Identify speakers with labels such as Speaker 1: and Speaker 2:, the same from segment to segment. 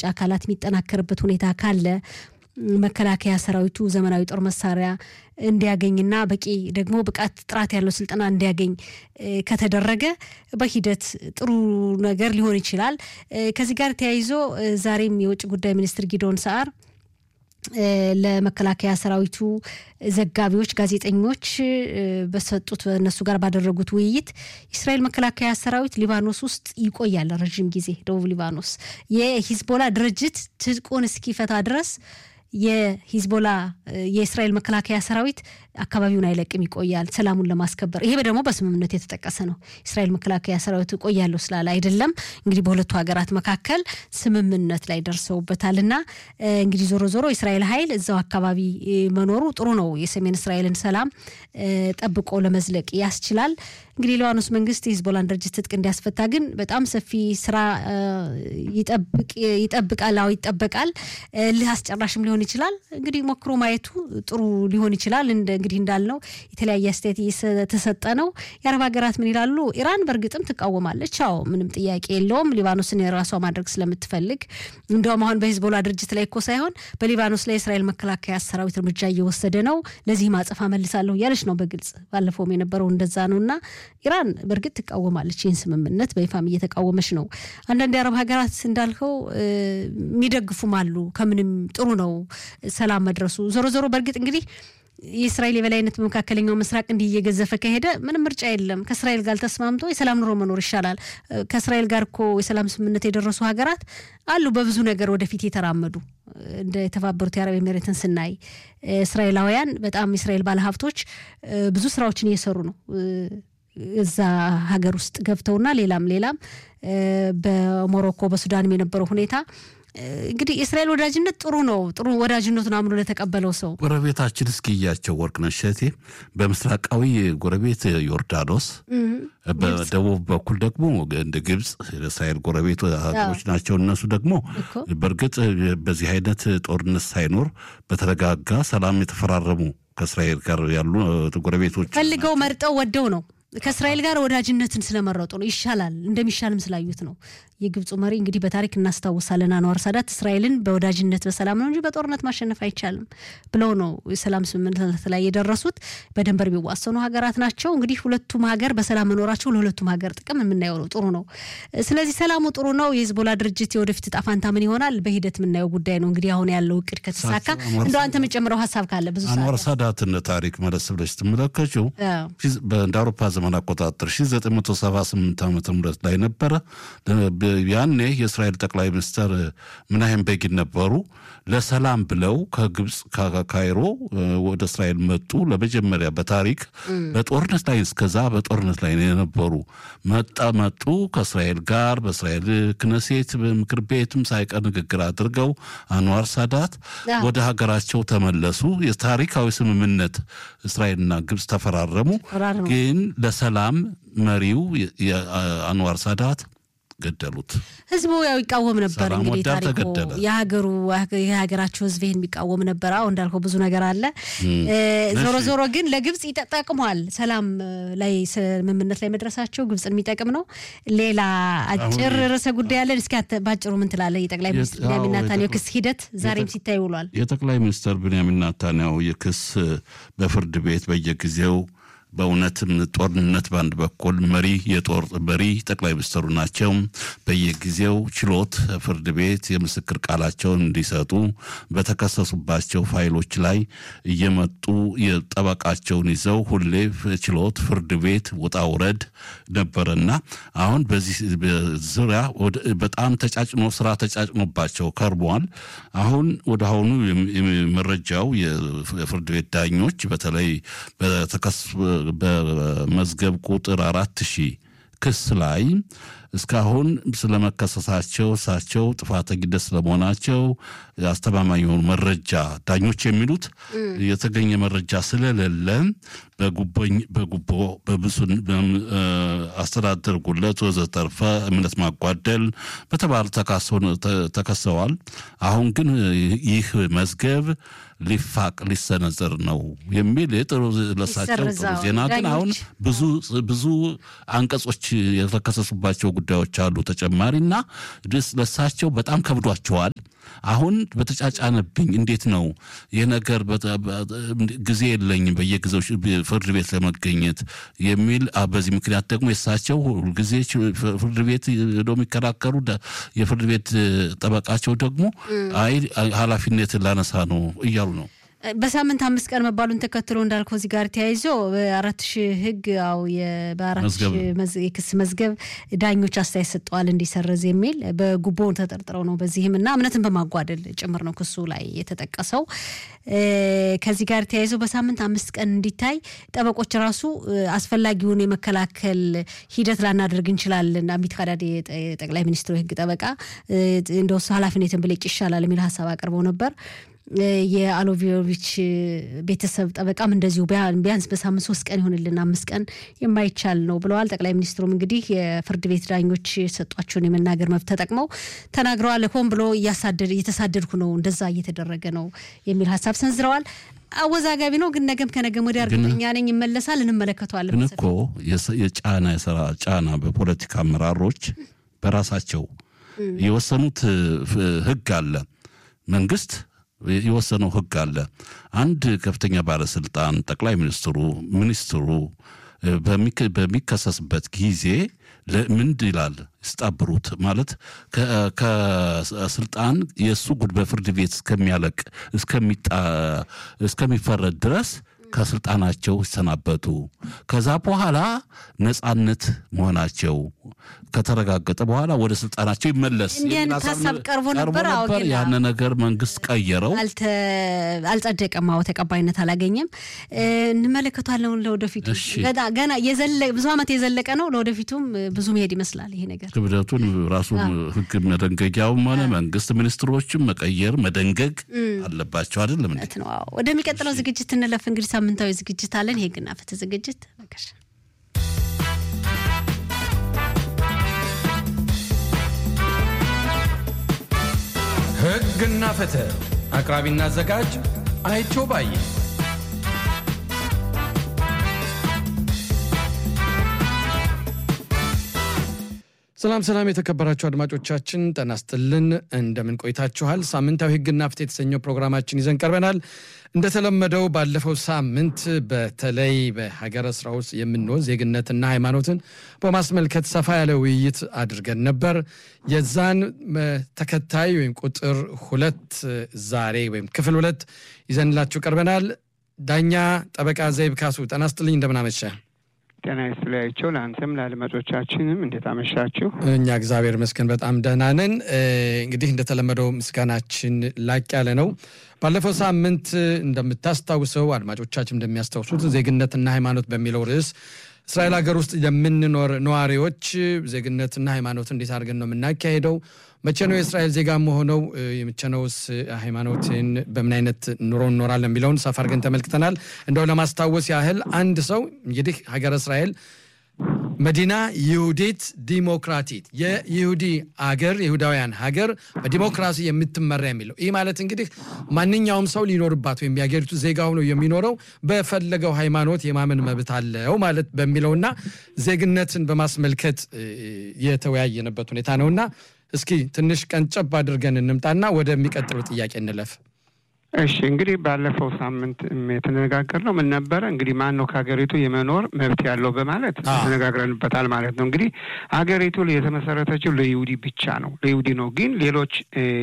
Speaker 1: አካላት የሚጠናከርበት ሁኔታ ካለ መከላከያ ሰራዊቱ ዘመናዊ ጦር መሳሪያ እንዲያገኝና በቂ ደግሞ ብቃት ጥራት ያለው ስልጠና እንዲያገኝ ከተደረገ በሂደት ጥሩ ነገር ሊሆን ይችላል። ከዚህ ጋር ተያይዞ ዛሬም የውጭ ጉዳይ ሚኒስትር ጊዶን ሰዓር ለመከላከያ ሰራዊቱ ዘጋቢዎች፣ ጋዜጠኞች በሰጡት በእነሱ ጋር ባደረጉት ውይይት የእስራኤል መከላከያ ሰራዊት ሊባኖስ ውስጥ ይቆያል ረዥም ጊዜ ደቡብ ሊባኖስ የሂዝቦላ ድርጅት ትጥቁን እስኪፈታ ድረስ የሂዝቦላ የእስራኤል መከላከያ ሰራዊት አካባቢውን አይለቅም ይቆያል፣ ሰላሙን ለማስከበር። ይሄ ደግሞ በስምምነት የተጠቀሰ ነው። እስራኤል መከላከያ ሰራዊት እቆያለሁ ስላለ አይደለም። እንግዲህ በሁለቱ ሀገራት መካከል ስምምነት ላይ ደርሰውበታል እና እንግዲህ ዞሮ ዞሮ የእስራኤል ኃይል እዛው አካባቢ መኖሩ ጥሩ ነው። የሰሜን እስራኤልን ሰላም ጠብቆ ለመዝለቅ ያስችላል። እንግዲህ ሊባኖስ መንግስት የሂዝቦላን ድርጅት ትጥቅ እንዲያስፈታ ግን በጣም ሰፊ ስራ ይጠብቃል። አዎ ይጠበቃል። ልህ አስጨራሽም ሊሆን ይችላል። እንግዲህ ሞክሮ ማየቱ ጥሩ ሊሆን ይችላል። እንግዲህ እንዳልነው የተለያየ አስተያየት እየተሰጠ ነው። የአረብ ሀገራት ምን ይላሉ? ኢራን በእርግጥም ትቃወማለች። አዎ ምንም ጥያቄ የለውም። ሊባኖስን የራሷ ማድረግ ስለምትፈልግ እንዲያውም አሁን በሂዝቦላ ድርጅት ላይ እኮ ሳይሆን በሊባኖስ ላይ የእስራኤል መከላከያ ሰራዊት እርምጃ እየወሰደ ነው፣ ለዚህ ማጸፋ መልሳለሁ እያለች ነው በግልጽ ባለፈውም የነበረው እንደዛ ነው እና ኢራን በእርግጥ ትቃወማለች። ይህን ስምምነት በይፋም እየተቃወመች ነው። አንዳንድ የአረብ ሀገራት እንዳልከው የሚደግፉም አሉ። ከምንም ጥሩ ነው ሰላም መድረሱ። ዞሮ ዞሮ በእርግጥ እንግዲህ የእስራኤል የበላይነት በመካከለኛው ምስራቅ እንዲህ እየገዘፈ ከሄደ ምንም ምርጫ የለም። ከእስራኤል ጋር ተስማምቶ የሰላም ኑሮ መኖር ይሻላል። ከእስራኤል ጋር እኮ የሰላም ስምምነት የደረሱ ሀገራት አሉ፣ በብዙ ነገር ወደፊት የተራመዱ እንደ የተባበሩት የአረብ ኤሜሬትን ስናይ እስራኤላውያን በጣም የእስራኤል ባለሀብቶች ብዙ ስራዎችን እየሰሩ ነው እዛ ሀገር ውስጥ ገብተውና ሌላም ሌላም በሞሮኮ በሱዳንም የነበረው ሁኔታ እንግዲህ የእስራኤል ወዳጅነት ጥሩ ነው። ጥሩ ወዳጅነቱን አምኖ ለተቀበለው ሰው
Speaker 2: ጎረቤታችን እስኪያቸው ወርቅነሽ እሸቴ በምስራቃዊ ጎረቤት ዮርዳኖስ፣ በደቡብ በኩል ደግሞ እንደ ግብፅ የእስራኤል ጎረቤት ሀገሮች ናቸው። እነሱ ደግሞ በእርግጥ በዚህ አይነት ጦርነት ሳይኖር በተረጋጋ ሰላም የተፈራረሙ ከእስራኤል ጋር ያሉ ጎረቤቶች
Speaker 1: ፈልገው መርጠው ወደው ነው ከእስራኤል ጋር ወዳጅነትን ስለመረጡ ነው። ይሻላል እንደሚሻልም ስላዩት ነው። የግብፁ መሪ እንግዲህ በታሪክ እናስታውሳለን። አንዋር ሳዳት እስራኤልን በወዳጅነት በሰላም ነው እንጂ በጦርነት ማሸነፍ አይቻልም ብለው ነው የሰላም ስምምነት ላይ የደረሱት። በድንበር የሚዋሰኑ ሀገራት ናቸው። እንግዲህ ሁለቱም ሀገር በሰላም መኖራቸው ለሁለቱም ሀገር ጥቅም የምናየው ነው። ጥሩ ነው። ስለዚህ ሰላሙ ጥሩ ነው። የሂዝቦላ ድርጅት የወደፊት እጣ ፋንታ ምን ይሆናል በሂደት የምናየው ጉዳይ ነው። እንግዲህ አሁን ያለው እቅድ ከተሳካ እንደ አንተ የምጨምረው ሀሳብ ካለ ብዙ
Speaker 2: አንዋር ሳዳትን ታሪክ መለስ ብለሽ ስትመለከችው እንደ አውሮፓ ዘመን አቆጣጠር 1978 ዓ ም ላይ ነበረ ያኔ የእስራኤል ጠቅላይ ሚኒስትር ምናሄም ቤጊን ነበሩ። ለሰላም ብለው ከግብፅ ካይሮ ወደ እስራኤል መጡ። ለመጀመሪያ በታሪክ በጦርነት ላይ እስከዛ በጦርነት ላይ የነበሩ መጣ መጡ ከእስራኤል ጋር በእስራኤል ክነሴት ምክር ቤትም ሳይቀር ንግግር አድርገው አንዋር ሳዳት ወደ ሀገራቸው ተመለሱ። የታሪካዊ ስምምነት እስራኤልና ግብፅ ተፈራረሙ። ግን ለሰላም መሪው አንዋር ሳዳት ገደሉት።
Speaker 1: ህዝቡ ያው ይቃወም ነበር።
Speaker 2: ሰላም
Speaker 1: እንግዲህ
Speaker 2: ወዳድ
Speaker 1: ታሪኩ
Speaker 2: ተገደለ።
Speaker 1: የሀገሩ የሀገራቸው ህዝብ ይህን የሚቃወም ነበር። አሁ እንዳልከው ብዙ ነገር አለ። ዞሮ ዞሮ ግን ለግብፅ ይጠቅሟል። ሰላም ላይ ስምምነት ላይ መድረሳቸው ግብፅን የሚጠቅም ነው። ሌላ አጭር ርዕሰ ጉዳይ አለን። እስኪ አንተ ባጭሩ ምን ትላለህ? የጠቅላይ ሚኒስትር
Speaker 2: አዎ፣
Speaker 1: ቢንያሚን ኔታንያሁ
Speaker 2: የጠቅላይ-
Speaker 1: ክስ ሂደት ዛሬም ሲታይ ውሏል።
Speaker 2: የጠቅላይ ሚኒስትር ብንያሚን ናታንያሁ የክስ በፍርድ ቤት በየጊዜው በእውነትም ጦርነት በአንድ በኩል መሪ የጦር መሪ ጠቅላይ ሚኒስትሩ ናቸው። በየጊዜው ችሎት ፍርድ ቤት የምስክር ቃላቸውን እንዲሰጡ በተከሰሱባቸው ፋይሎች ላይ እየመጡ የጠበቃቸውን ይዘው ሁሌ ችሎት ፍርድ ቤት ውጣ ውረድ ነበረና አሁን በዚህ ዙሪያ ወደ- በጣም ተጫጭኖ ስራ ተጫጭኖባቸው ከርቧል። አሁን ወደ አሁኑ የም- የም- መረጃው የፍርድ ቤት ዳኞች በተለይ በተከስ በመዝገብ ቁጥር አራት ሺህ ክስ ላይ እስካሁን ስለመከሰሳቸው እሳቸው ጥፋተኝነት ስለመሆናቸው አስተማማኝ የሆኑ መረጃ ዳኞች የሚሉት የተገኘ መረጃ ስለሌለ በጉቦኝ በጉቦ በብሱን በም- እ፣ አስተዳደር ጉለት ወዘተርፈ እምነት ማጓደል በተባሉ ተካሰው ተ- ተከሰዋል። አሁን ግን ይህ መዝገብ ሊፋቅ ሊሰነዘር ነው የሚል የጥሩ ለሳቸው ጥሩ
Speaker 1: ይሰረዛል።
Speaker 2: ዜና ግን አሁን
Speaker 1: ዳኞች
Speaker 2: ብዙ ብዙ አንቀጾች የተከሰሱባቸው ጉዳዮች አሉ ተጨማሪና ድስ ለሳቸው በጣም ከብዷቸዋል። አሁን በተጫጫነብኝ እንዴት ነው ይህ ነገር ጊዜ የለኝም በየጊዜው ፍርድ ቤት ለመገኘት የሚል በዚህ ምክንያት ደግሞ የሳቸው ሁልጊዜ ፍርድ ቤት ሄደው የሚከራከሩ የፍርድ ቤት ጠበቃቸው ደግሞ አይ ኃላፊነትን ላነሳ ነው እያሉ ነው።
Speaker 1: በሳምንት አምስት ቀን መባሉን ተከትሎ እንዳልከው እዚህ ጋር ተያይዞ በአራት ሺህ ህግ ው በአራት ሺህ የክስ መዝገብ ዳኞች አስተያየት ሰጠዋል እንዲሰረዝ የሚል በጉቦ ተጠርጥረው ነው። በዚህም እና እምነትን በማጓደል ጭምር ነው ክሱ ላይ የተጠቀሰው። ከዚህ ጋር ተያይዞ በሳምንት አምስት ቀን እንዲታይ ጠበቆች ራሱ አስፈላጊውን የመከላከል ሂደት ላናደርግ እንችላለን። አሚት ካዳድ የጠቅላይ ሚኒስትሩ የህግ ጠበቃ እንደወሱ ኃላፊነትን ብለጭ ይሻላል የሚል ሀሳብ አቅርበው ነበር። የአሎቪዮቪች ቤተሰብ ጠበቃም እንደዚሁ ቢያንስ በሳምንት ሶስት ቀን ይሆንልን አምስት ቀን የማይቻል ነው ብለዋል። ጠቅላይ ሚኒስትሩም እንግዲህ የፍርድ ቤት ዳኞች የሰጧቸውን የመናገር መብት ተጠቅመው ተናግረዋል። ሆን ብሎ እየተሳደድኩ ነው፣ እንደዛ እየተደረገ ነው የሚል ሀሳብ ሰንዝረዋል። አወዛጋቢ ነው ግን ነገም ከነገም ወዲያ እርግጠኛ ነኝ ይመለሳል፣ እንመለከተዋለን።
Speaker 2: ግን እኮ የጫና የስራ ጫና በፖለቲካ አመራሮች በራሳቸው የወሰኑት ህግ አለ መንግስት የወሰነው ህግ አለ። አንድ ከፍተኛ ባለስልጣን ጠቅላይ ሚኒስትሩ ሚኒስትሩ በሚከሰስበት ጊዜ ምንድ ይላል ይስጣብሩት ማለት ከስልጣን የእሱ ጉድ በፍርድ ቤት እስከሚያለቅ እስከሚፈረድ ድረስ ከስልጣናቸው ይሰናበቱ። ከዛ በኋላ ነጻነት መሆናቸው ከተረጋገጠ በኋላ ወደ ስልጣናቸው ይመለስ
Speaker 1: እንዲህ አይነት ሀሳብ ቀርቦ ነበር።
Speaker 2: ያን ነገር መንግስት ቀየረው፣
Speaker 1: አልጸደቀም። አዎ ተቀባይነት አላገኘም። እንመለከቷለን ለወደፊቱ ገና ብዙ ዓመት የዘለቀ ነው። ለወደፊቱም ብዙ መሄድ ይመስላል ይሄ ነገር
Speaker 2: ክብደቱን ራሱ ህግ መደንገጊያውም ሆነ መንግስት ሚኒስትሮችም መቀየር መደንገግ አለባቸው። አይደለም
Speaker 1: ነው። ወደሚቀጥለው ዝግጅት እንለፍ እንግዲህ ሳምንታዊ ዝግጅት አለን። የህግና ፍትህ ዝግጅት በቃሽ።
Speaker 3: ህግና ፍትህ አቅራቢና አዘጋጅ አይቸው ባዬ። ሰላም ሰላም፣ የተከበራችሁ አድማጮቻችን ጤና ይስጥልን። እንደምን ቆይታችኋል? ሳምንታዊ ህግና ፍትህ የተሰኘው ፕሮግራማችን ይዘን ቀርበናል። እንደተለመደው ባለፈው ሳምንት በተለይ በሀገረ ስራ ውስጥ የምንወዝ ዜግነትና ሃይማኖትን በማስመልከት ሰፋ ያለ ውይይት አድርገን ነበር። የዛን ተከታይ ወይም ቁጥር ሁለት ዛሬ ወይም ክፍል ሁለት ይዘንላችሁ ቀርበናል። ዳኛ ጠበቃ ዘይብ ካሱ ጤና ይስጥልኝ፣ እንደምን አመሸ?
Speaker 4: ጤና ይስጥላቸው ለአንተም ለአድማጮቻችንም እንዴት አመሻችሁ?
Speaker 3: እኛ እግዚአብሔር ይመስገን በጣም ደህና ነን። እንግዲህ እንደተለመደው ምስጋናችን ላቅ ያለ ነው። ባለፈው ሳምንት እንደምታስታውሰው አድማጮቻችን እንደሚያስታውሱት ዜግነትና ሃይማኖት በሚለው ርዕስ እስራኤል ሀገር ውስጥ የምንኖር ነዋሪዎች ዜግነትና ሃይማኖት እንዴት አድርገን ነው የምናካሄደው? መቼ ነው የእስራኤል ዜጋ መሆነው? የመቼ ነውስ ሃይማኖትን በምን አይነት ኑሮ እንኖራለን የሚለውን ሰፋ አድርገን ተመልክተናል። እንደው ለማስታወስ ያህል አንድ ሰው እንግዲህ ሀገረ እስራኤል መዲና ይሁዲት ዲሞክራቲት የይሁዲ አገር የይሁዳውያን ሀገር በዲሞክራሲ የምትመራ የሚለው ይህ ማለት እንግዲህ ማንኛውም ሰው ሊኖርባት ወይም የሀገሪቱ ዜጋ ሆኖ የሚኖረው በፈለገው ሃይማኖት የማመን መብት አለው ማለት በሚለውና ዜግነትን በማስመልከት የተወያየንበት ሁኔታ ነውና እስኪ ትንሽ ቀንጨብ አድርገን እንምጣና ወደሚቀጥሉ ጥያቄ እንለፍ።
Speaker 4: እሺ እንግዲህ ባለፈው ሳምንት የተነጋገርነው ምን ነበረ? እንግዲህ ማን ነው ከሀገሪቱ የመኖር መብት ያለው በማለት ተነጋግረንበታል ማለት ነው። እንግዲህ ሀገሪቱ የተመሰረተችው ለይሁዲ ብቻ ነው፣ ለይሁዲ ነው። ግን ሌሎች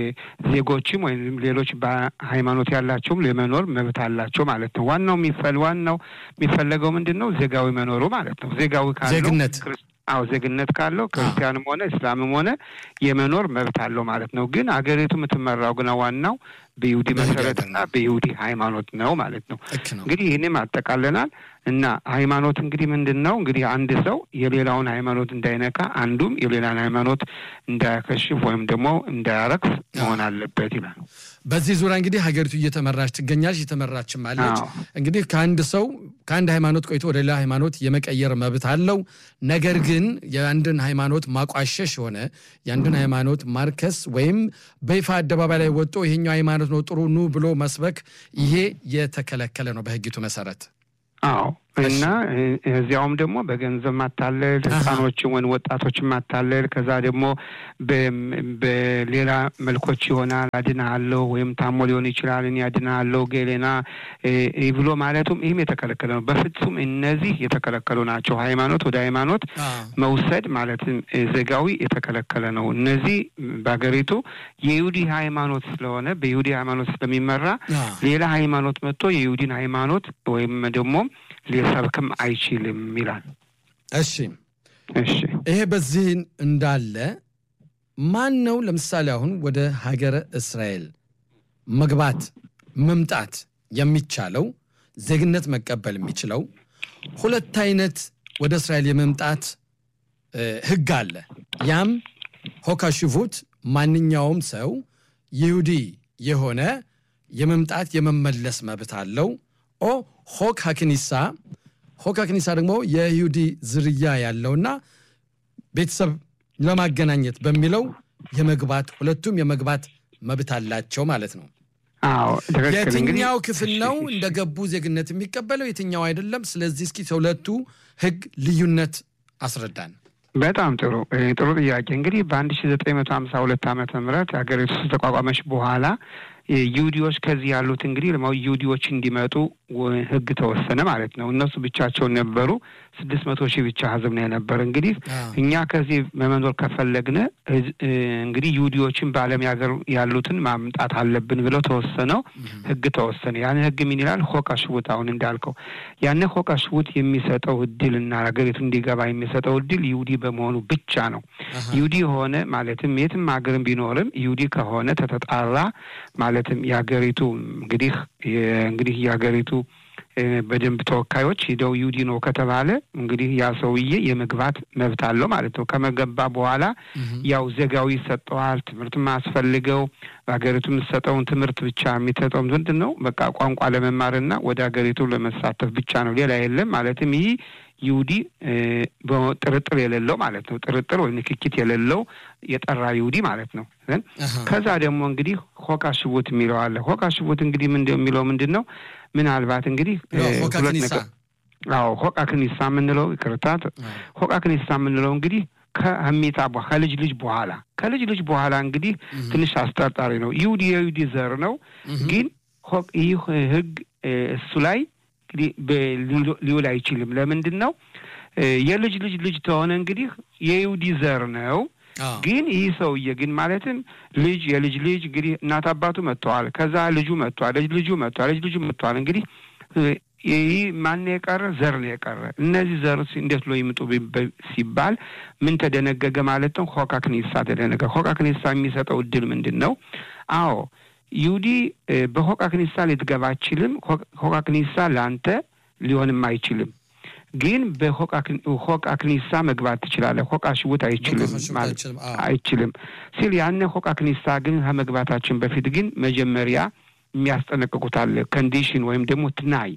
Speaker 4: ዜጎችም ወይም ሌሎች በሃይማኖት ያላቸውም የመኖር መብት አላቸው ማለት ነው። ዋናው የሚፈል ዋናው የሚፈለገው ምንድን ነው? ዜጋዊ መኖሩ ማለት ነው። ዜጋዊ ካለው
Speaker 3: ዜግነት
Speaker 4: አዎ ዜግነት ካለው ክርስቲያንም ሆነ እስላምም ሆነ የመኖር መብት አለው ማለት ነው። ግን አገሪቱ የምትመራው ግና ዋናው በይሁዲ መሰረትና በይሁዲ ሃይማኖት ነው ማለት ነው። እንግዲህ ይህንም አጠቃለናል እና ሃይማኖት እንግዲህ ምንድን ነው? እንግዲህ አንድ ሰው የሌላውን ሃይማኖት እንዳይነካ፣ አንዱም የሌላን ሃይማኖት እንዳያከሽፍ ወይም ደግሞ እንዳያረክስ መሆን አለበት ይላል።
Speaker 3: በዚህ ዙሪያ እንግዲህ ሀገሪቱ እየተመራች ትገኛለች፣ እየተመራችም አለች። እንግዲህ ከአንድ ሰው ከአንድ ሃይማኖት ቆይቶ ወደ ሌላ ሃይማኖት የመቀየር መብት አለው። ነገር ግን የአንድን ሃይማኖት ማቋሸሽ የሆነ የአንድን ሃይማኖት ማርከስ ወይም በይፋ አደባባይ ላይ ወጥቶ ይሄኛው ሃይማኖት ነው ጥሩ ኑ ብሎ መስበክ ይሄ የተከለከለ ነው በሕጊቱ መሰረት።
Speaker 4: አዎ እና እዚያውም ደግሞ በገንዘብ ማታለል፣ ህፃኖችን ወይም ወጣቶችን ማታለል፣ ከዛ ደግሞ በሌላ መልኮች ይሆናል አድናለሁ ወይም ታሞ ሊሆን ይችላል እኔ አድናለሁ ገሌና ብሎ ማለቱም ይህም የተከለከለ ነው። በፍጹም እነዚህ የተከለከሉ ናቸው። ሃይማኖት ወደ ሃይማኖት መውሰድ ማለትም ዜጋዊ የተከለከለ ነው። እነዚህ በሀገሪቱ የይሁዲ ሃይማኖት ስለሆነ በይሁዲ ሃይማኖት ስለሚመራ ሌላ ሃይማኖት መጥቶ የይሁዲን ሃይማኖት ወይም ደግሞ ሊሰብክም አይችልም ይላል።
Speaker 3: እሺ
Speaker 4: እሺ።
Speaker 3: ይሄ በዚህ እንዳለ ማን ነው ለምሳሌ አሁን ወደ ሀገረ እስራኤል መግባት መምጣት የሚቻለው ዜግነት መቀበል የሚችለው ሁለት አይነት ወደ እስራኤል የመምጣት ህግ አለ። ያም ሆካሽቡት ማንኛውም ሰው ይሁዲ የሆነ የመምጣት የመመለስ መብት አለው። ኦ ሆክ ሀክኒሳ ሆክ ሀክኒሳ ደግሞ የይሁዲ ዝርያ ያለውና ቤተሰብ ለማገናኘት በሚለው የመግባት ሁለቱም የመግባት መብት አላቸው ማለት ነው።
Speaker 4: አዎ
Speaker 3: የትኛው ክፍል ነው እንደገቡ ዜግነት የሚቀበለው የትኛው አይደለም? ስለዚህ እስኪ ሁለቱ ህግ ልዩነት አስረዳን።
Speaker 4: በጣም ጥሩ ጥሩ ጥያቄ። እንግዲህ በአንድ ሺ ዘጠኝ መቶ ሀምሳ ሁለት ዓመተ ምህረት ሀገሪቱ ተቋቋመች በኋላ ይሁዲዎች ከዚህ ያሉት እንግዲህ ይሁዲዎች እንዲመጡ ህግ ተወሰነ ማለት ነው። እነሱ ብቻቸውን ነበሩ። ስድስት መቶ ሺህ ብቻ ህዝብ ነው የነበረ። እንግዲህ እኛ ከዚህ መመኖር ከፈለግን እንግዲህ ይሁዲዎችን በዓለም ሀገር ያሉትን ማምጣት አለብን ብለው ተወሰነው ህግ ተወሰነ። ያን ህግ ምን ይላል? ሆቃ ሽቡት አሁን እንዳልከው ያን ሆቃ ሽቡት የሚሰጠው እድል እና ሀገሪቱ እንዲገባ የሚሰጠው እድል ይሁዲ በመሆኑ ብቻ ነው። ይሁዲ የሆነ ማለትም የትም ሀገርም ቢኖርም ይሁዲ ከሆነ ተተጣራ ማለትም የሀገሪቱ እንግዲህ እንግዲህ የሀገሪቱ በደንብ ተወካዮች ሂደው ይሁዲ ነው ከተባለ እንግዲህ ያ ሰውዬ የመግባት መብት አለው ማለት ነው። ከመገባ በኋላ ያው ዜጋዊ ይሰጠዋል። ትምህርት ማስፈልገው በሀገሪቱ የምትሰጠውን ትምህርት ብቻ የሚሰጠው ምንድን ነው? በቃ ቋንቋ ለመማርና ወደ ሀገሪቱ ለመሳተፍ ብቻ ነው። ሌላ የለም። ማለትም ይህ ይሁዲ ጥርጥር የሌለው ማለት ነው። ጥርጥር ወይም ንክኪት የሌለው የጠራ ይሁዲ ማለት ነው። ከዛ ደግሞ እንግዲህ ሆቃ ሽቡት የሚለው አለ። ሆቃ ሽቡት እንግዲህ ምን የሚለው ምንድን ነው? ምናልባት እንግዲህ ሁለት ነገር አዎ ሆቃ ክኒሳ የምንለው ይቅርታት፣ ሆቃ ክኒሳ የምንለው እንግዲህ ከሚጣ ከልጅ ልጅ በኋላ ከልጅ ልጅ በኋላ እንግዲህ ትንሽ አስጠርጣሪ ነው። ይሁዲ የይሁዲ ዘር ነው፣ ግን ይህ ህግ እሱ ላይ እንግዲህ ሊውል አይችልም። ለምንድን ነው? የልጅ ልጅ ልጅ ተሆነ እንግዲህ የይሁዲ ዘር ነው። ግን ይህ ሰውዬ ግን ማለትም ልጅ የልጅ ልጅ እንግዲህ እናት አባቱ መጥተዋል። ከዛ ልጁ መጥተዋል። ልጅ ልጁ መጥተዋል። ልጅ ልጁ መጥተዋል። እንግዲህ ይህ ማን የቀረ ዘር ነው የቀረ። እነዚህ ዘር እንዴት ብሎ ይምጡ ሲባል ምን ተደነገገ ማለት ነው? ሆካ ክኒሳ ተደነገገ። ሆካ ክኒሳ የሚሰጠው እድል ምንድን ነው? አዎ ይሁዲ በሆቃ ክኒሳ ልትገባ አይችልም። ሆቃ ክኒሳ ለአንተ ሊሆንም አይችልም። ግን በሆቃ ክኒሳ መግባት ትችላለህ። ሆቃ ሽቡት አይችልም ማለት አይችልም ሲል ያነ ሆቃ ክኒሳ ግን ከመግባታችን በፊት ግን መጀመሪያ የሚያስጠነቅቁት አለ ኮንዲሽን ወይም ደግሞ ትናይ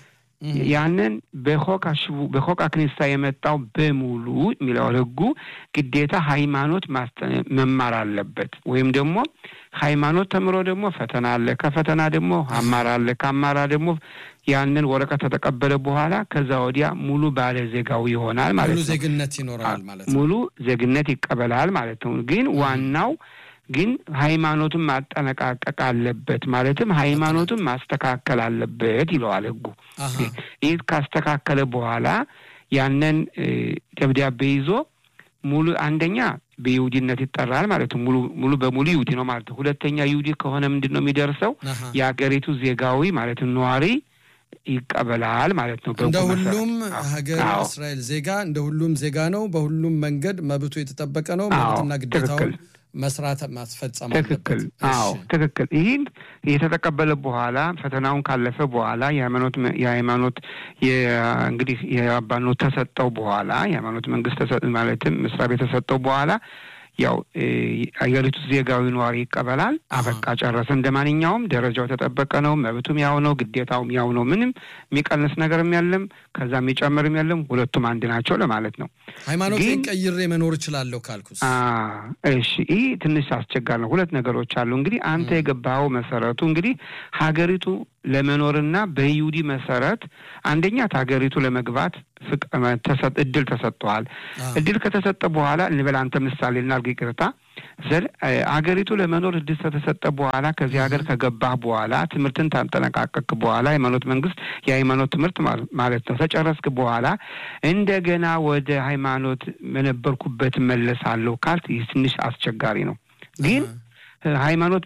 Speaker 4: ያንን በሆቃ ክኒሳ የመጣው በሙሉ የሚለው ህጉ ግዴታ ሃይማኖት መማር አለበት። ወይም ደግሞ ሃይማኖት ተምሮ ደግሞ ፈተና አለ። ከፈተና ደግሞ አማራ አለ። ከአማራ ደግሞ ያንን ወረቀት ከተቀበለ በኋላ ከዛ ወዲያ ሙሉ ባለ ዜጋው ይሆናል ማለት ነው።
Speaker 3: ሙሉ ዜግነት ይኖራል ማለት ነው።
Speaker 4: ሙሉ ዜግነት ይቀበላል ማለት ነው። ግን ዋናው ግን ሃይማኖቱን ማጠነቃቀቅ አለበት። ማለትም ሃይማኖቱን ማስተካከል አለበት ይለዋል ህጉ። ይህ ካስተካከለ በኋላ ያንን ደብዳቤ ይዞ ሙሉ አንደኛ በይሁዲነት ይጠራል ማለት ነው። ሙሉ ሙሉ በሙሉ ይሁዲ ነው ማለት ነው። ሁለተኛ ይሁዲ ከሆነ ምንድን ነው የሚደርሰው? የሀገሪቱ ዜጋዊ ማለትም ነዋሪ ይቀበላል ማለት ነው።
Speaker 3: እንደ ሁሉም ሀገር እስራኤል ዜጋ እንደ ሁሉም ዜጋ ነው። በሁሉም መንገድ መብቱ የተጠበቀ ነው። መብትና ግዴታውን መስራት ማስፈጸም
Speaker 4: ትክክል። አዎ ትክክል። ይህን የተተቀበለ በኋላ ፈተናውን ካለፈ በኋላ የሃይማኖት የሃይማኖት እንግዲህ የአባኖት ተሰጠው በኋላ የሃይማኖት መንግስት ማለትም መስሪያ ቤት ተሰጠው በኋላ ያው አገሪቱ ዜጋዊ ነዋሪ ይቀበላል። አበቃ ጨረሰ። እንደ ማንኛውም ደረጃው የተጠበቀ ነው። መብቱም ያው ነው፣ ግዴታውም ያው ነው። ምንም የሚቀንስ ነገርም የለም፣ ከዛ የሚጨምርም የለም። ሁለቱም አንድ ናቸው ለማለት ነው።
Speaker 3: ሃይማኖቴን ቀይሬ መኖር እችላለሁ ካልኩስ?
Speaker 4: እሺ፣ ይህ ትንሽ አስቸጋሪ ነው። ሁለት ነገሮች አሉ። እንግዲህ አንተ የገባኸው መሰረቱ እንግዲህ ሀገሪቱ ለመኖርና በይሁዲ መሰረት አንደኛ ሀገሪቱ ለመግባት እድል ተሰጥተዋል። እድል ከተሰጠ በኋላ እንበል አንተ ምሳሌ እናድርግ፣ ይቅርታ ዘል አገሪቱ ለመኖር እድል ከተሰጠ በኋላ ከዚህ ሀገር ከገባህ በኋላ ትምህርትን ታጠነቃቀቅ በኋላ ሃይማኖት መንግስት የሃይማኖት ትምህርት ማለት ነው ተጨረስክ በኋላ እንደገና ወደ ሃይማኖት መነበርኩበት መለሳለሁ ካልት ይህ ትንሽ አስቸጋሪ ነው ግን ሃይማኖት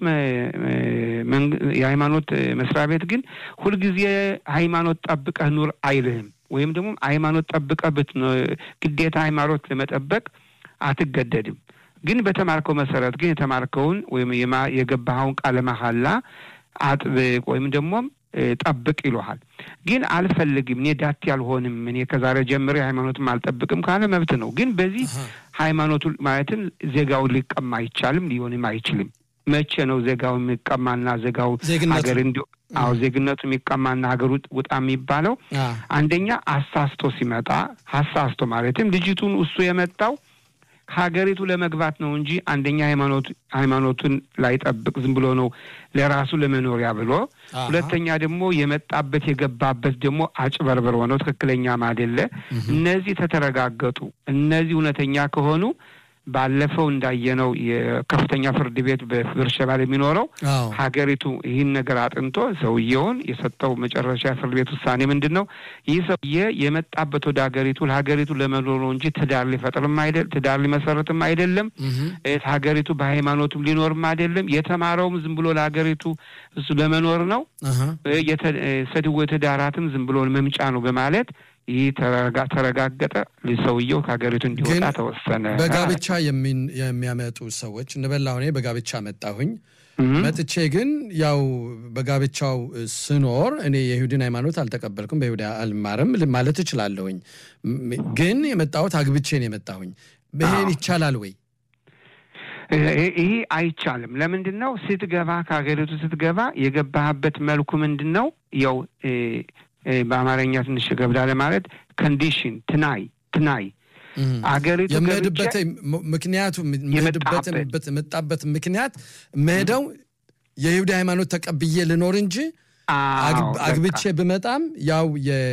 Speaker 4: የሃይማኖት መስሪያ ቤት ግን ሁልጊዜ ሃይማኖት ጠብቀህ ኑር አይልህም። ወይም ደግሞ ሃይማኖት ጠብቀህ ግዴታ ሃይማኖት ለመጠበቅ አትገደድም። ግን በተማርከው መሰረት ግን የተማርከውን ወይም የገባኸውን ቃለ መሐላ አጥብቅ ወይም ደግሞ ጠብቅ ይለሃል። ግን አልፈልግም፣ እኔ ዳቴ አልሆንም፣ እኔ ከዛሬ ጀምሬ ሃይማኖትም አልጠብቅም ካለ መብት ነው። ግን በዚህ ሃይማኖቱ ማለትም ዜጋውን ሊቀማ አይቻልም፣ ሊሆንም አይችልም። መቼ ነው ዜጋው የሚቀማና ዜጋው ሀገር እንዲ አዎ ዜግነቱ የሚቀማና ሀገር ውጣ የሚባለው? አንደኛ አሳስቶ ሲመጣ አሳስቶ ማለትም ልጅቱን እሱ የመጣው ሀገሪቱ ለመግባት ነው እንጂ አንደኛ ሃይማኖት ሃይማኖቱን ላይጠብቅ ዝም ብሎ ነው ለራሱ ለመኖሪያ ብሎ፣ ሁለተኛ ደግሞ የመጣበት የገባበት ደግሞ አጭበርበር ሆነው ትክክለኛም አይደለ። እነዚህ ተተረጋገጡ። እነዚህ እውነተኛ ከሆኑ ባለፈው እንዳየነው የከፍተኛ ፍርድ ቤት በብርሸባ የሚኖረው ሀገሪቱ ይህን ነገር አጥንቶ ሰውየውን የሰጠው መጨረሻ ፍርድ ቤት ውሳኔ ምንድን ነው? ይህ ሰውዬ የመጣበት ወደ ሀገሪቱ ለሀገሪቱ ለመኖር ነው እንጂ ትዳር ሊፈጥርም አይደል ትዳር ሊመሰረትም አይደለም። ሀገሪቱ በሃይማኖቱም ሊኖርም አይደለም። የተማረውም ዝም ብሎ ለሀገሪቱ እሱ ለመኖር ነው። ሰድወ ትዳራትም ዝም ብሎ መምጫ ነው በማለት ይህ ተረጋገጠ። ሰውየው ከሀገሪቱ እንዲወጣ ተወሰነ።
Speaker 3: በጋብቻ የሚያመጡ ሰዎች እንበላ እኔ በጋብቻ መጣሁኝ መጥቼ ግን ያው በጋብቻው ስኖር እኔ የይሁድን ሃይማኖት አልተቀበልኩም፣ በይሁዳ አልማርም ማለት እችላለሁኝ። ግን የመጣሁት አግብቼ ነው የመጣሁኝ። ይሄን ይቻላል ወይ?
Speaker 4: ይህ አይቻልም። ለምንድን ነው ስትገባ ከሀገሪቱ ስትገባ የገባህበት መልኩ ምንድን ነው? ያው በአማርኛ ትንሽ ገብዳ ለማለት ኮንዲሽን ትናይ ትናይ አገሪቱ
Speaker 3: የምሄድበት ምክንያቱ የመጣበት ምክንያት መሄደው የይሁዳ ሃይማኖት ተቀብዬ ልኖር እንጂ አግብቼ ብመጣም ያው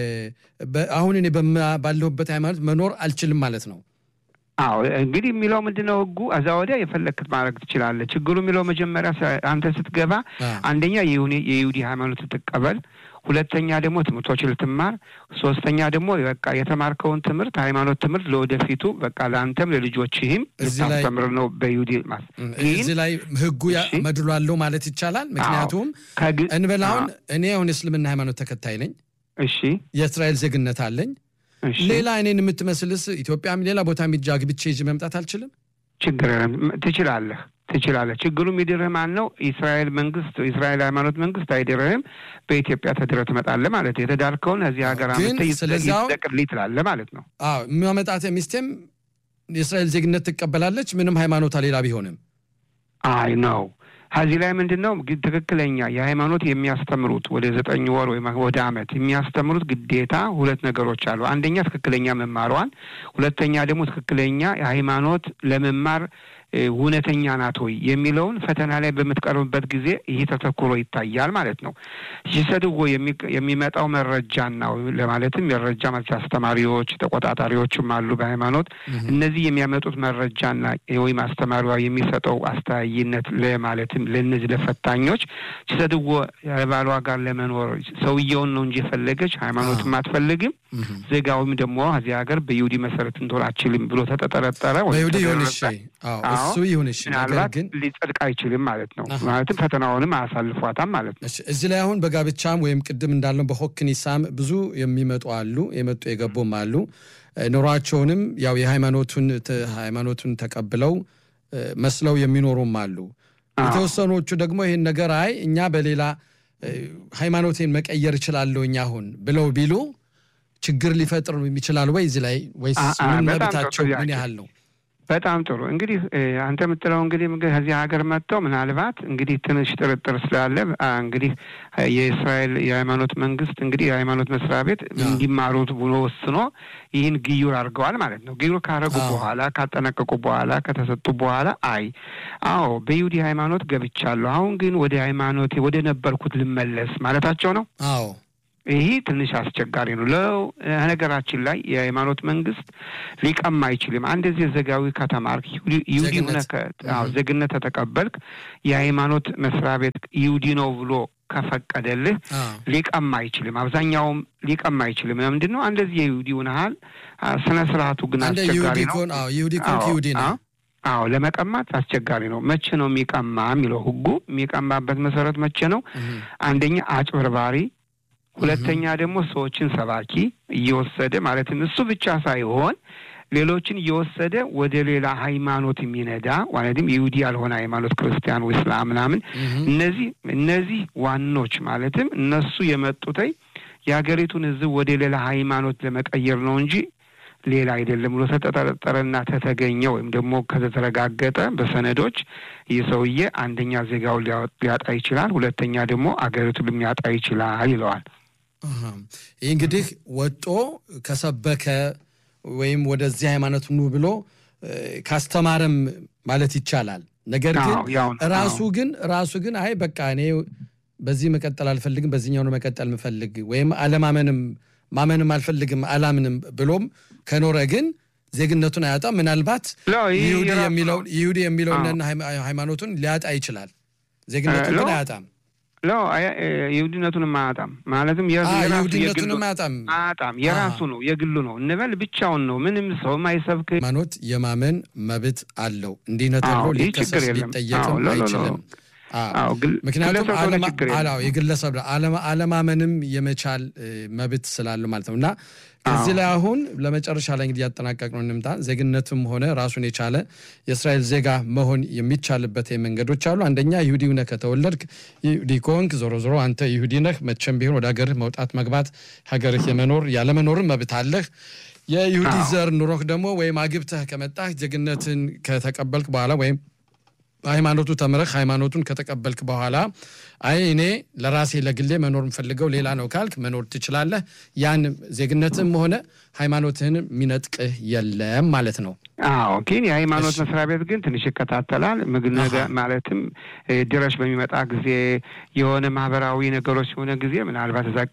Speaker 3: አሁን እኔ ባለሁበት ሃይማኖት መኖር አልችልም ማለት ነው።
Speaker 4: አዎ እንግዲህ የሚለው ምንድን ነው ህጉ? እዛ ወዲያ የፈለክት ማድረግ ትችላለህ። ችግሩ የሚለው መጀመሪያ አንተ ስትገባ አንደኛ የይሁዲ ሃይማኖት ትቀበል ሁለተኛ ደግሞ ትምህርቶች ልትማር፣ ሶስተኛ ደግሞ በቃ የተማርከውን ትምህርት ሃይማኖት ትምህርት ለወደፊቱ በቃ ለአንተም ለልጆችህም ልታስተምር ነው በይሁዲ ማስ
Speaker 3: እዚህ ላይ ህጉ መድሏለው ማለት ይቻላል። ምክንያቱም እንበል አሁን እኔ አሁን የእስልምና ሃይማኖት ተከታይ ነኝ።
Speaker 4: እሺ
Speaker 3: የእስራኤል ዜግነት አለኝ። ሌላ እኔን የምትመስልስ ኢትዮጵያም ሌላ ቦታ ሚጃ ግብቼ ይዤ መምጣት አልችልም?
Speaker 4: ችግር ትችላለህ ትችላለህ። ችግሩ የሚድርህ ማን ነው? የእስራኤል መንግስት የእስራኤል ሃይማኖት መንግስት አይድርህም። በኢትዮጵያ ተድረህ ትመጣለህ ማለት ነው። የተዳርከውን እዚህ ሀገር አመተህ ይጠቅልኝ ትላለህ ማለት ነው።
Speaker 3: አዎ የሚያመጣት ሚስቴም የእስራኤል ዜግነት ትቀበላለች፣ ምንም ሃይማኖታ ሌላ ቢሆንም።
Speaker 4: አይ ነው ከዚህ ላይ ምንድን ነው ትክክለኛ የሃይማኖት የሚያስተምሩት ወደ ዘጠኝ ወር ወይም ወደ አመት የሚያስተምሩት ግዴታ ሁለት ነገሮች አሉ። አንደኛ ትክክለኛ መማሯን፣ ሁለተኛ ደግሞ ትክክለኛ የሃይማኖት ለመማር እውነተኛ ናት ወይ የሚለውን ፈተና ላይ በምትቀርብበት ጊዜ ይህ ተተኩሮ ይታያል ማለት ነው። ሲሰድዎ የሚመጣው መረጃና ለማለትም መረጃ ማለት አስተማሪዎች፣ ተቆጣጣሪዎችም አሉ በሃይማኖት እነዚህ የሚያመጡት መረጃና ወይም አስተማሪዋ የሚሰጠው አስተያይነት ለማለትም ለእነዚህ ለፈታኞች ሲሰድዎ ባሏ ጋር ለመኖር ሰውየውን ነው እንጂ የፈለገች ሃይማኖትም አትፈልግም። ዜጋውም ደግሞ እዚህ ሀገር በይሁዲ መሰረት እንትን አችልም ብሎ ተጠጠረጠረ
Speaker 3: በይሁዲ ይሁን እሱ ይሁን እሺ፣
Speaker 4: ምናልባት ግን ሊጸድቅ አይችልም ማለት ነው። ማለትም ፈተናውንም አያሳልፏታም ማለት ነው።
Speaker 3: እዚህ ላይ አሁን በጋብቻም ወይም ቅድም እንዳለው በሆክኒሳም ብዙ የሚመጡ አሉ፣ የመጡ የገቡም አሉ። ኑሯቸውንም ያው የሃይማኖቱን ሃይማኖቱን ተቀብለው መስለው የሚኖሩም አሉ። የተወሰኖቹ ደግሞ ይህን ነገር አይ እኛ በሌላ ሃይማኖቴን መቀየር እችላለሁ እኛ አሁን ብለው ቢሉ ችግር ሊፈጥር ይችላል ወይ እዚህ ላይ ወይስ ምን መብታቸው ምን ያህል ነው?
Speaker 4: በጣም ጥሩ እንግዲህ አንተ የምትለው እንግዲህ ከዚህ ሀገር መጥተው ምናልባት እንግዲህ ትንሽ ጥርጥር ስላለ እንግዲህ የእስራኤል የሃይማኖት መንግስት እንግዲህ የሃይማኖት መስሪያ ቤት እንዲማሩት ብሎ ወስኖ ይህን ግዩር አድርገዋል ማለት ነው። ግዩር ካረጉ በኋላ ካጠናቀቁ በኋላ ከተሰጡ በኋላ አይ አዎ በይሁዲ ሃይማኖት ገብቻለሁ፣ አሁን ግን ወደ ሃይማኖቴ ወደ ነበርኩት ልመለስ ማለታቸው ነው።
Speaker 3: አዎ
Speaker 4: ይህ ትንሽ አስቸጋሪ ነው። ለነገራችን ላይ የሃይማኖት መንግስት ሊቀማ አይችልም። አንድ ዚህ ዘጋዊ ከተማርክ ይሁዲ ሆነ ዜግነት ተተቀበልክ የሃይማኖት መስሪያ ቤት ይሁዲ ነው ብሎ ከፈቀደልህ ሊቀማ አይችልም። አብዛኛውም ሊቀማ አይችልም። ምንድን ነው እንደዚህ የይሁዲ ሆነሃል። ስነ ስርዓቱ ግን አስቸጋሪ ነው።
Speaker 3: ይሁዲ ኮንክ ይሁዲ ነው።
Speaker 4: አዎ ለመቀማት አስቸጋሪ ነው። መቼ ነው የሚቀማ የሚለው ህጉ የሚቀማበት መሰረት መቼ ነው? አንደኛ አጭበርባሪ ሁለተኛ ደግሞ ሰዎችን ሰባኪ እየወሰደ ማለትም እሱ ብቻ ሳይሆን ሌሎችን እየወሰደ ወደ ሌላ ሃይማኖት የሚነዳ ማለትም ይሁዲ ያልሆነ ሃይማኖት ክርስቲያን ወይ እስላም ምናምን እነዚህ እነዚህ ዋኖች ማለትም እነሱ የመጡተይ የሀገሪቱን ህዝብ ወደ ሌላ ሃይማኖት ለመቀየር ነው እንጂ ሌላ አይደለም ብሎ ተጠረጠረና ተተገኘ ወይም ደግሞ ከተረጋገጠ በሰነዶች ይህ ሰውዬ አንደኛ ዜጋውን ሊያጣ ይችላል፣ ሁለተኛ ደግሞ አገሪቱን ሊያጣ ይችላል ይለዋል።
Speaker 3: ይህ እንግዲህ ወጦ ከሰበከ ወይም ወደዚህ ሃይማኖት ኑ ብሎ ካስተማረም ማለት ይቻላል። ነገር ግን ራሱ ግን ራሱ ግን አይ በቃ እኔ በዚህ መቀጠል አልፈልግም፣ በዚህኛው ነው መቀጠል የምፈልግ ወይም አለማመንም ማመንም አልፈልግም አላምንም ብሎም ከኖረ ግን ዜግነቱን አያጣም። ምናልባት ይሁዲ የሚለውን ሃይማኖቱን ሊያጣ ይችላል። ዜግነቱን ግን አያጣም።
Speaker 4: ሎ ይሁዲነቱንም አያጣም። ማለትም
Speaker 3: ይሁዲነቱንም አያጣም
Speaker 4: አያጣም። የራሱ ነው የግሉ ነው እንበል ብቻውን ነው። ምንም ሰው ማይሰብክ
Speaker 3: ሃይማኖት የማመን መብት አለው። እንዲህ ነው ተብሎ ሊከሰስ ሊጠየቅም አይችልም። ምክንያቱም የግለሰብ አለማመንም የመቻል መብት ስላለው ማለት ነው እና እዚህ ላይ አሁን ለመጨረሻ ላይ እንግዲህ ያጠናቀቅነው እንምጣ። ዜግነትም ሆነ ራሱን የቻለ የእስራኤል ዜጋ መሆን የሚቻልበት መንገዶች አሉ። አንደኛ ይሁዲ ነህ ከተወለድክ ይሁዲ ከሆንክ ዞሮ ዞሮ አንተ ይሁዲ ነህ። መቼም ቢሆን ወደ ሀገርህ መውጣት መግባት፣ ሀገርህ የመኖር ያለመኖርን መብት አለህ። የይሁዲ ዘር ኑሮህ ደግሞ ወይም አግብተህ ከመጣህ ዜግነትን ከተቀበልክ በኋላ ወይም ሃይማኖቱ ተምረህ ሃይማኖቱን ከተቀበልክ በኋላ አይ እኔ ለራሴ ለግሌ መኖር የምፈልገው ሌላ ነው ካልክ መኖር ትችላለህ። ያን ዜግነትም ሆነ ሃይማኖትህን የሚነጥቅህ የለም ማለት ነው።
Speaker 4: አዎ፣ ግን የሃይማኖት መስሪያ ቤት ግን ትንሽ ይከታተላል። ምግብ ማለትም ድረሽ በሚመጣ ጊዜ የሆነ ማህበራዊ ነገሮች የሆነ ጊዜ ምናልባት እዛ